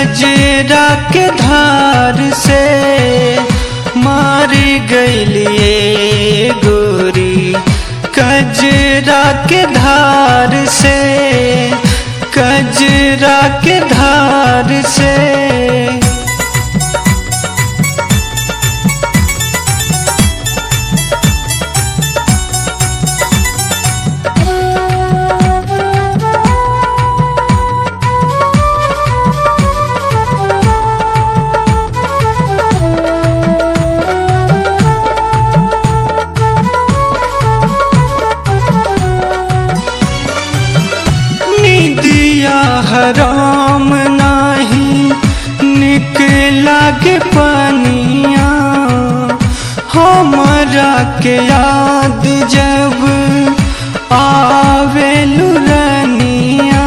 कजरा के धार से मारी गईलिए गोरी कजरा के धार से कजरा के धार से निदिया हराम नाही निकला के पनिया हमरा के याद जब आवे लुरनिया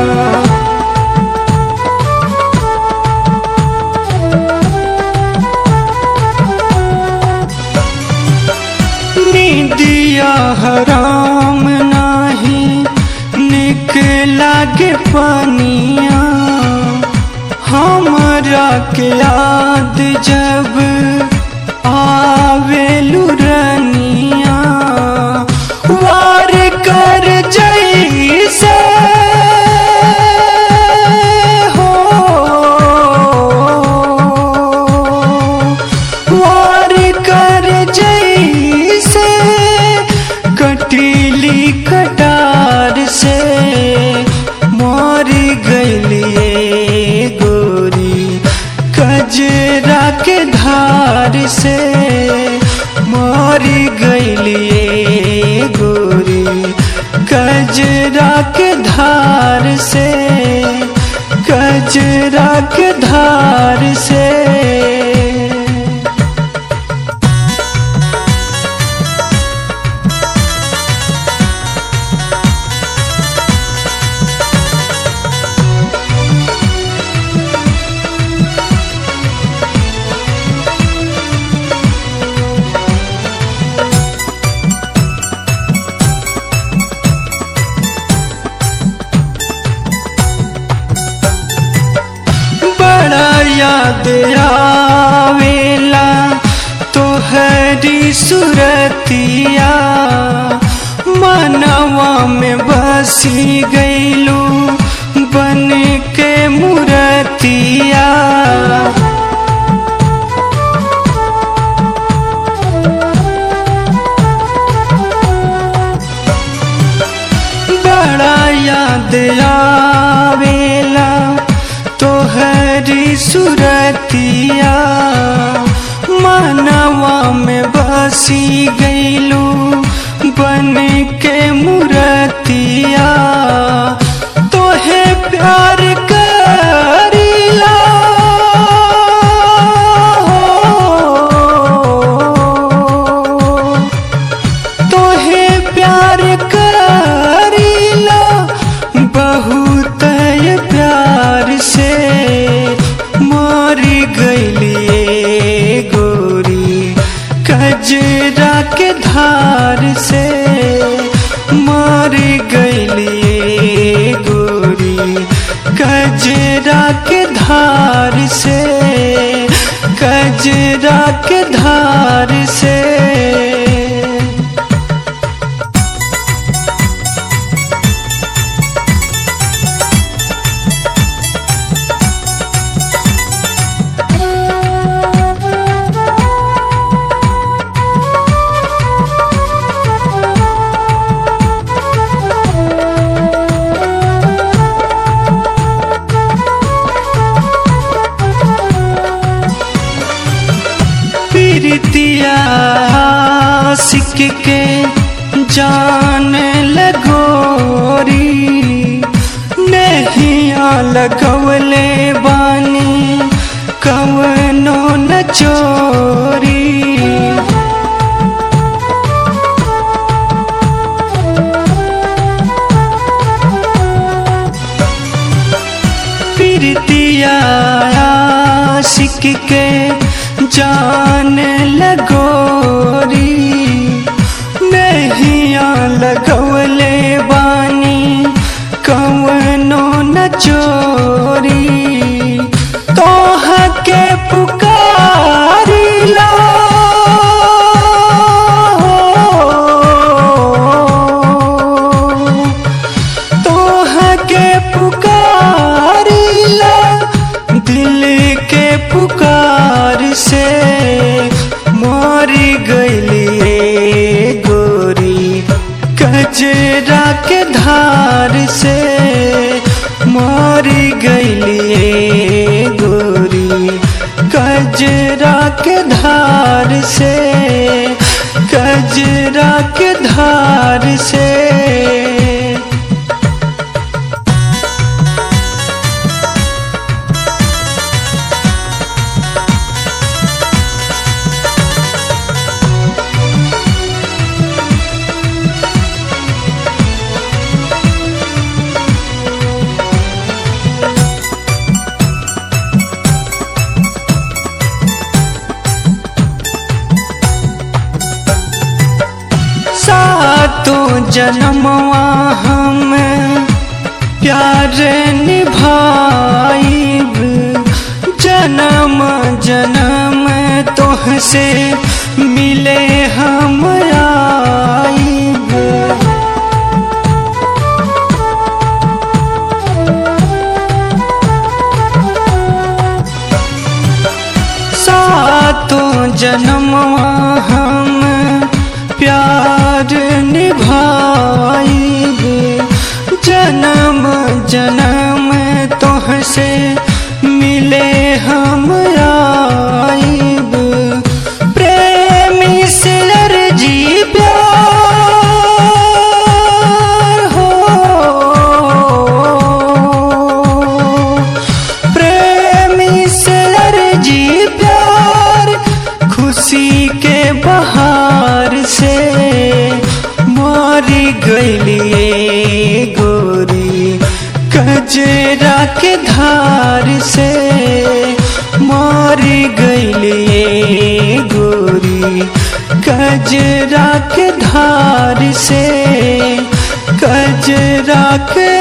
निदिया हराम नाही निकला के पनिया हमरा के याद जब आवे लुरनिया वार कर जैसे हो वार कर जैसे कटीली कटार से मार गईलिए गोरी कजरा के धार से मार गईलिए गोरी कजरा के धार से कजरा के धार से बड़ा याद आवेला तोहरी सुरतिया मनवा में बसी गईलू बन के मुरतिया बड़ा याद आवेला तोहरी सुरतिया मनवा में बसी गईलू बन के मुरतिया तोहे प्यार करीला हो तोहे प्यार करीला बहुत प्यार से मारी गईलिए गोरी कजरा के धार से मारी गईलिए गोरी कजरा के धार से कजरा के धार से प्रीतिया सिक के जान लगोरी नहिया लगवले बानी कवनो न चोरी प्रीतिया सिक के जान लगोरी नहिया लगवले बानी कवनो न चोरी के पुकार से मारी गईली गोरी कजरा के धार से मारी गईली गोरी कजरा के धार से कजरा के धार से सातों जन्मवा हम प्यार निभाइब जन्म जन्म तोह से मिले हम आइब सातों जन्मवा हम प्यार निभाइब जन्म जन्म तोह से मिले हम आइब प्रेमी से अर्जी प्यार हो प्रेमी से अर्जी प्यार खुशी के बहार से मारी गईली गोरी कजरा के धार से मारी गईली गोरी कजरा के धार से कजरा के